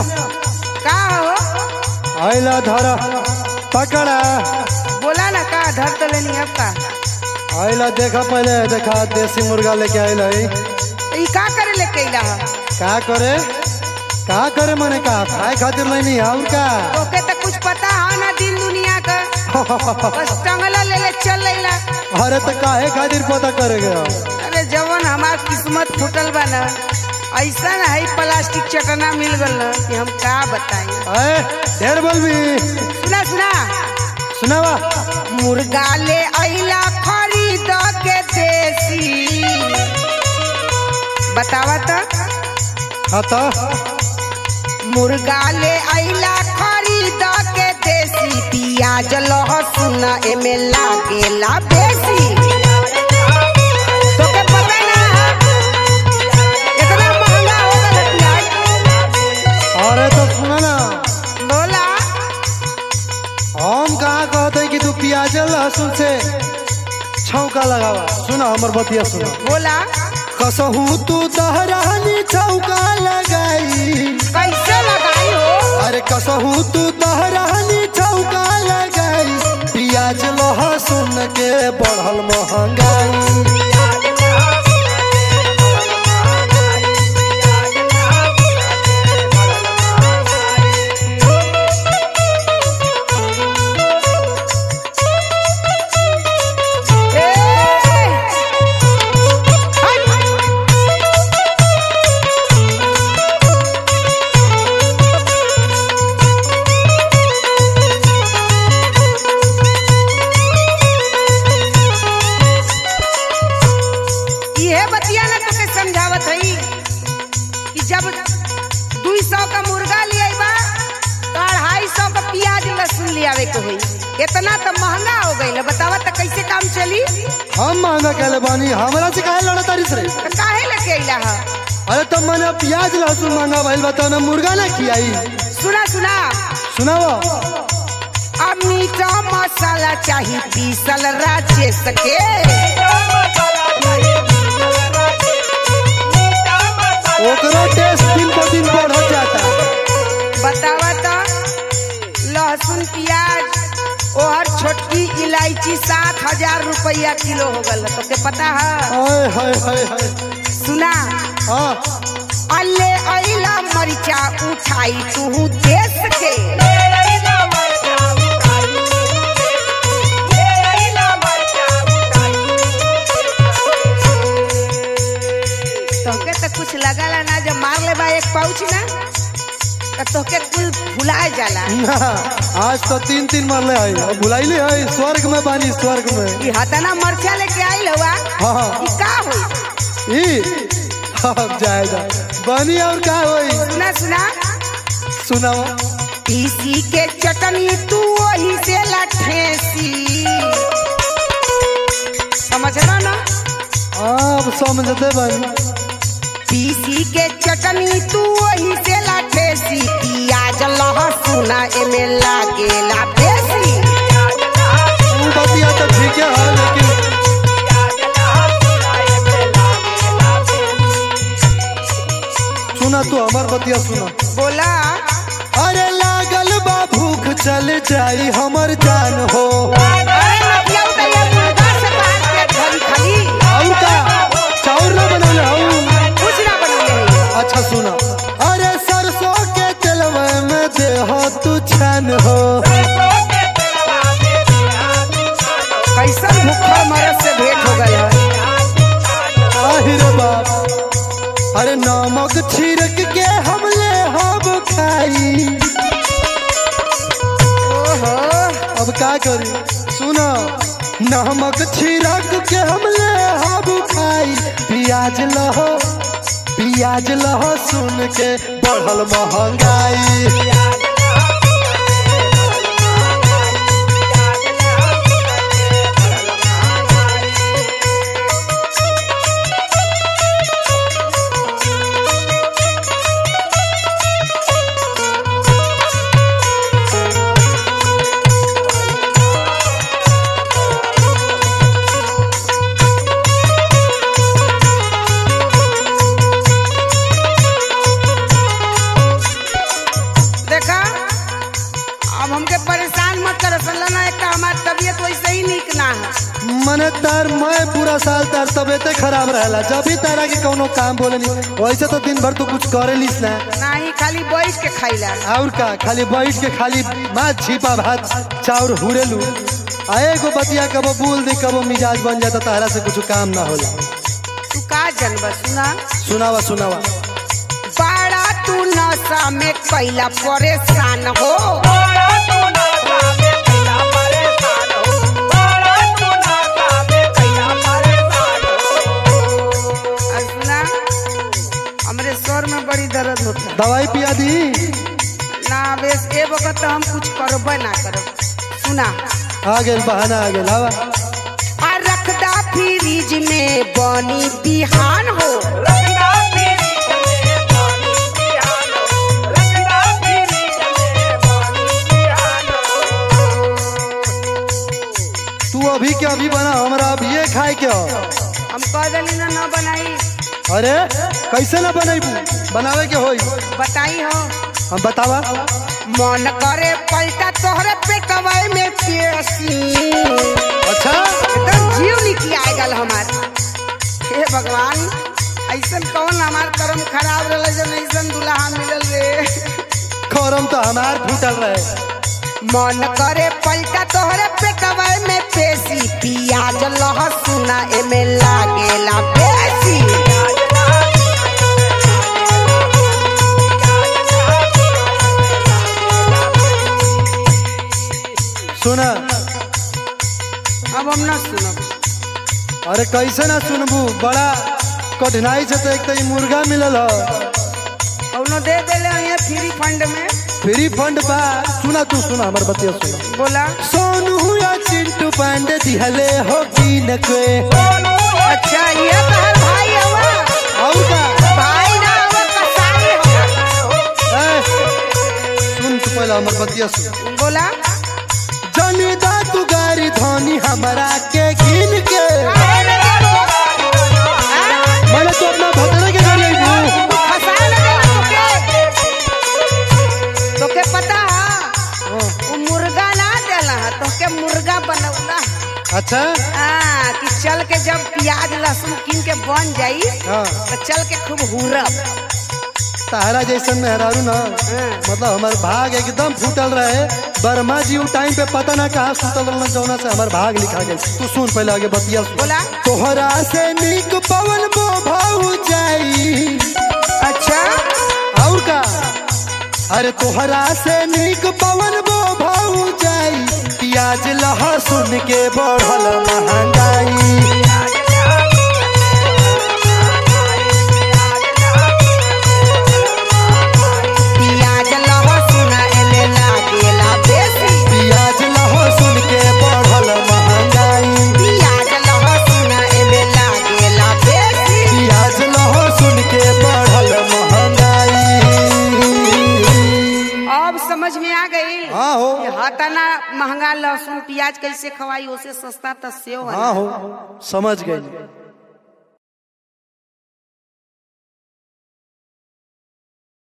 का हो आइला धरा पकड़ा बोला ना का धर तो लेनी अब का आइला देखा पहले देखा देसी मुर्गा लेके आइला है तो ई का करे लेके अइला ह का करे का करे मने का खाए खातिर नहीं और का ओके तो कुछ पता है ना दिन दुनिया का बस टंगला ले ले चल लेला अरे तो काहे खातिर पता करेगे अरे जवन हमार किस्मत फूटल बा ना ऐसा ना है प्लास्टिक चटना मिल गल ना कि हम का बताई अरे ढेर बोलबी सुना सुना सुनावा मुर्गा ले अइला खरीद के देसी बतावा तो खाता मुर्गा ले अइला खरीद के देसी पियाज लहसुन एमे लागेला बेसी तोके पता ना इतना महंगा हो गल प्याज अरे तो सुना ना बोला हम कहाँ कहते हैं कि तू प्याज लहसुन से छौका लगावा सुना हमर बतिया सुना बोला कसहू तू दहरानी छौका लगाई कैसे लगाई हो अरे कसहू तू दहरानी छौका लगाई प्याज लहसुन के बढ़ल महंगाई ए! हट! इहे बतिया ना तोके समझावत हई कि जब दुई सौ का मुर्गा ले बा तो अढ़ाई सौ का प्याज लहसुन ले आवे के होई इतना तो महंगा हो गई बतावा तो कैसे काम चली हम महंगा कहले बानी हमरा से काहे लड़ा तारीस रे तो काहे लेके अइला है अरे तब मैंने प्याज लहसुन महंगा भइल बताओ ना मुर्गा ना खियाई सुना सुना सुनावा अब मीठा मसाला चाहिए पीसल राजेश के ओकरो टेस्ट दिन पर दिन बढ़त जाता बतावा तो लहसुन प्याज ओहर छोटकी इलायची सात हजार रुपया किलो हो गल तो के पता है हाय हाय हाय हाय सुना हाँ अल्ले अइला मरिचा उठाई तू देश के तोके तो कुछ लगला ना जब मार ले बा एक पाउच ना तो तोके कुल भुलाए जाला ना आज तो तीन तीन मरले है अब भुलाइले है स्वर्ग में बानी स्वर्ग में ई हतना मरचा लेके आइल हुआ हाँ ई का होई ई अब जाएगा बानी और का होई सुना सुना सुनावा पीसी के चटनी तू वही से लठेसी समझला ना अब समझते बानी पीसी के चटनी तू वही से लठेसी पियाज लहसुन एमे लागेला बेसी तू बतिया तो ठीक है लेकिन सुना तू हमार बतिया सुना बोला अरे लागल बा भूख चल जाई हमर जान हो अरे मतलब तो ये मुर्गा से बात के घरी खाली और का चाउर ना बनौले हूँ कुछ ना बनले है अच्छा सुना अरे सरसों के तेलवा में दे हो तू छान हो कैसन भूखा मरद से भेंट हो गई है आहिर बाप अरे नमक छिड़क के हमले हम खाई ओहो अब का करी सुना नमक छिड़क के हमले हम खाई प्याज लहो प्याज लहो सुन के बढ़ल महंगाई तबीयत वैसे ही निक ना है मने तार मैं पूरा साल तार तबियते खराब रहेला जब भी तारा के कोनो काम बोले नहीं वैसे तो दिन भर तू कुछ करे लिस ना नाही खाली बैठ के खाइला और का खाली बैठ के खाली भात छिपा भात चाउर हुरेलू आ एगो बतिया कबो बोल दे कबो मिजाज बन जाता तारा से कुछ काम ना होला तू का जनबा सुना सुनावा सुनावा बड़ा तू नशा में कैला परेशान हो और सुना हमरे सर में बड़ी दर्द होता दवाई पिया दी ना बेस ए वक्त तो हम कुछ करबे ना करब सुना आ गेल बहाना आ गेल हवा आ रखदा फ्रिज में बनी बिहान हो तू अभी के अभी बना हमरा अभी ये खाए के हो हम कह दिली ना न बनाई अरे कैसे ना बनेबू बनावे के होई बताई हो हम बतावा मन करे पलटा तोहरे पेटवा में पेशी अच्छा एकदम जीव निकल आए गल हमार हे भगवान ऐसन कौन हमार कर्म खराब रहे जब ऐसन दुल्हा मिलल रे खरम तो हमार फूटल रहे मन करे पलटा तोहरे पेटवा में पेशी पियाज लहसुना एमे लागेला बेसी सुना अब हम ना सुनब अरे कैसे ना सुनबू बड़ा कठिनाई से तो एक तो ई मुर्गा मिलल हो कौनो दे देले यहाँ फ्री फंड में फ्री फंड बा सुना तू सुना हमार बतिया सुना बोला सोनू या चिंटू पांडे दिहले हो कीन के अच्छा ये तहर भाई हवा और का भाई ना हवा कसाई हवा ए, सुन तू पहले हमार बतिया सुन बोला जनिदा तू गारी धोनी हमारा के गिन के मैंने तो अपना भतरे के घर आई तोके पता है वो मुर्गा ना देला है तोके मुर्गा बनौला है। अच्छा हाँ कि चल के जब प्याज लहसुन कीन के बन जाई हाँ तो चल के खूब हुरब तारा जैसन मेहरारू ना हाँ। मतलब हमार भाग एकदम फूटल रहे बर्मा जी उ टाइम पे पता ना कहाँ सुतल रहना जौना से हमार भाग लिखा गई तू सुन पहले आगे बतिया सुन बोला तोहरा से निक पवन बो भाऊ जाई अच्छा और का अरे तोहरा से निक पवन बो भाऊ जाई प्याज लहसुन के बढ़ल महंगाई प्याज लहसुन एमे लागेला बेसी प्याज लहसुन के बढ़ल महंगाई प्याज लहसुन एमे लागेला बेसी प्याज लहसुन के बढ़ल महंगाई अब समझ में आ गई हाँ हो हतना महंगा लहसुन प्याज कैसे खवाई ओसे सस्ता तो सेव है हाँ हो समझ गई